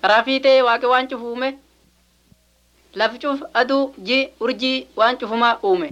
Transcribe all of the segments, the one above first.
karaa fiixee waaqi waan cufu uume lafi cuf aduu ji urjii waan cufumaa uume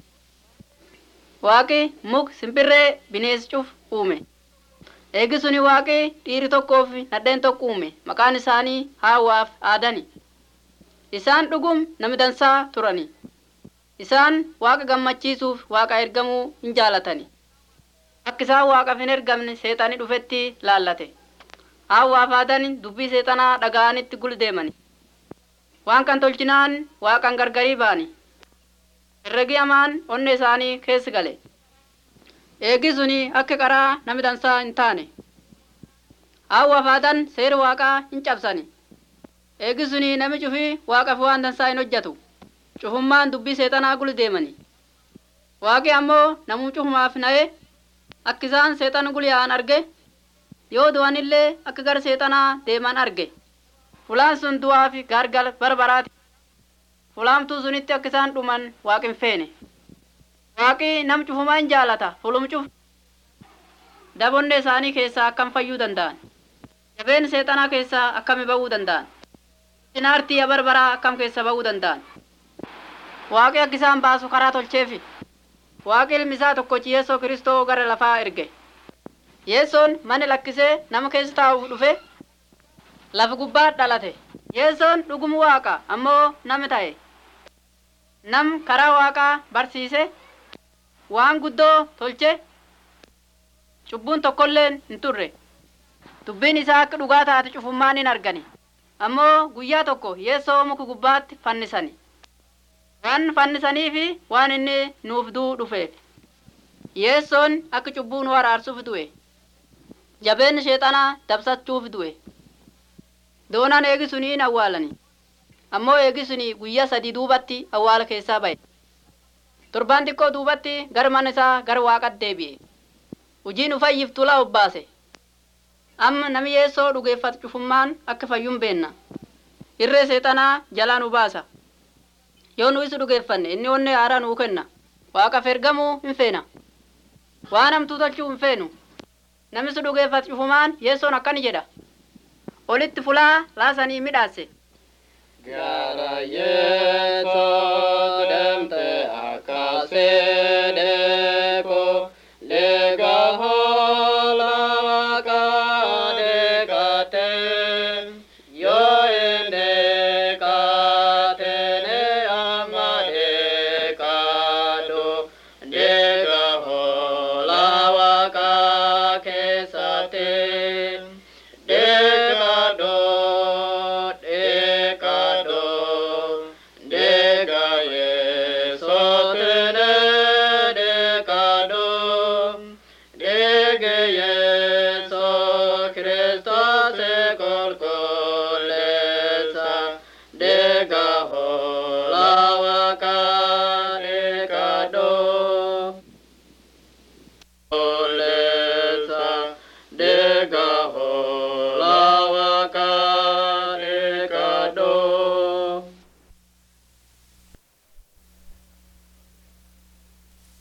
waaqi muk simbirree binees cuf uume eegi suni waaqi dhiiri tokkoo fi nadheen tokko uume maqaan isaanii haawaaf aadani isaan dhugum nami dansaa turani isaan waaqa gammachiisuuf waaqa ergamuu hin jaalatani akka isaan waaqaaf hin ergamne seexanii dhufetti laallate haawaaf aadani dubbii seexanaa dhaga'anitti guldeemani waan kan tolchinaan waaqan gargarii baani herregi hamaan onne isaanii keessi gale eegi suni akka qaraa nami dansaa hin taane hawwa faadan seera waaqaa hin cabsani eegi suni nami cufi waaqaf waan dansaa hin hojjetu cufummaan dubbii seexanaa gul deemani waaqi ammoo namuu cufumaaf na'e akka isaan seexan gul yaa'an arge yoo du'anillee akka gara seexanaa deeman arge fulaan sun du'aa fi gargal barbaraati fulaamtuu sunitti akka isaan dhuman waaqin feene waaqi nam cufumaa hin jaalata fulum cuf dabonne isaanii keessaa akkam fayyuu danda'an jabeen seexanaa keessaa akkami ba'uu danda'an sinaartii barbaraa akkam keessa ba'uu danda'an waaqi akka isaan baasu karaa tolcheefi waaqi ilmi isaa tokkochi yeesoo kiristoo gara lafaa erge yeesoon mana lakkisee nama keessa taa'uuf dhufe lafa gubbaa dhalate yeesoon dhugumu waaqa ammoo nama ta'e nam karaa waaqaa barsiise waan guddoo tolche cubbuun tokkolleen hin turre dubbiin isaa akka dhugaa taate cufummaan hin argani ammoo guyyaa tokko yeessoo muka gubbaatti fannisani waan fannisanii fi waan inni nuuf du'uu dhufeef yeessoon akka cubbuu nu araarsuuf du'e jabeen sheexanaa dabsachuuf du'e doonaan eegisuni hin awwaalani ammoo eegisuni guyyaa sadii duubatti awwaala keessaa ba'e torbaan xiqqoo duubatti gara mana isaa gara waaqatti deebi'e hojiin ufayyiftu la obbaase amma nami yeessoo dhugeeffatu cufummaan akka fayyuun beenna irree seexanaa jalaa nu baasa yoo nu isu dhugeeffanne inni onne haaraa nuu kenna waaqaf ergamuu hin feena waan hamtuu tolchuu hin feenu nami su dhugeeffatu cufumaan yeessoon akkani jedha olitti fulaa laasanii midhaase Gara Yeso